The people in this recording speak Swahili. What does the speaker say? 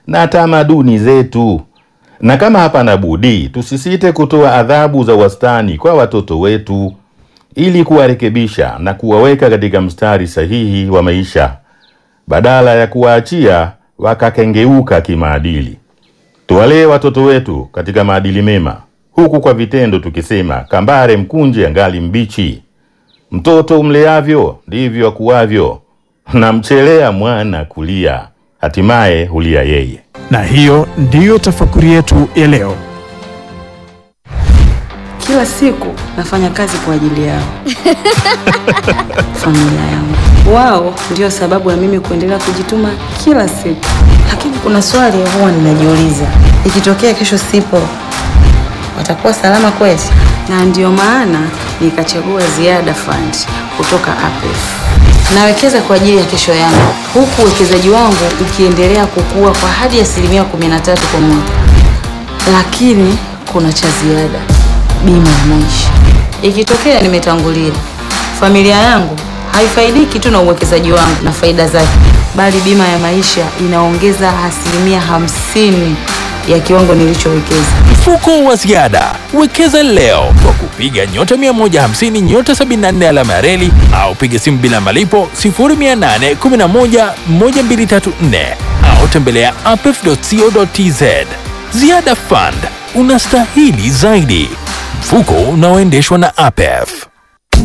na tamaduni zetu. Na kama hapana budi, tusisite kutoa adhabu za wastani kwa watoto wetu ili kuwarekebisha na kuwaweka katika mstari sahihi wa maisha badala ya kuwaachia wakakengeuka kimaadili. Tuwalee watoto wetu katika maadili mema, huku kwa vitendo tukisema kambare mkunje angali mbichi. Mtoto umleavyo ndivyo akuavyo, na mchelea mwana kulia, hatimaye hulia yeye. Na hiyo ndiyo tafakuri yetu ya leo. Kila siku nafanya kazi kwa ajili yao, familia yangu. Wao ndio sababu ya mimi kuendelea kujituma kila siku. Lakini kuna swali huwa ninajiuliza, ikitokea kesho sipo, watakuwa salama kweli? Na ndiyo maana nikachagua Ziada Fund kutoka APF. Nawekeza kwa ajili ya kesho yangu, huku uwekezaji wangu ukiendelea kukua kwa hadi asilimia 13 kwa mwaka. Lakini kuna cha ziada, bima ya maisha. Ikitokea nimetangulia, familia yangu haifaidiki tu na uwekezaji wangu na faida zake, bali bima ya maisha inaongeza asilimia hamsini ya kiwango nilichowekeza. Mfuko wa ziada wekeza leo kwa kupiga nyota 150 nyota 74 alama ya reli au piga simu bila malipo 0811 1234 au tembelea apef.co.tz. Ziada Fund, unastahili zaidi. Mfuko unaoendeshwa na APEF.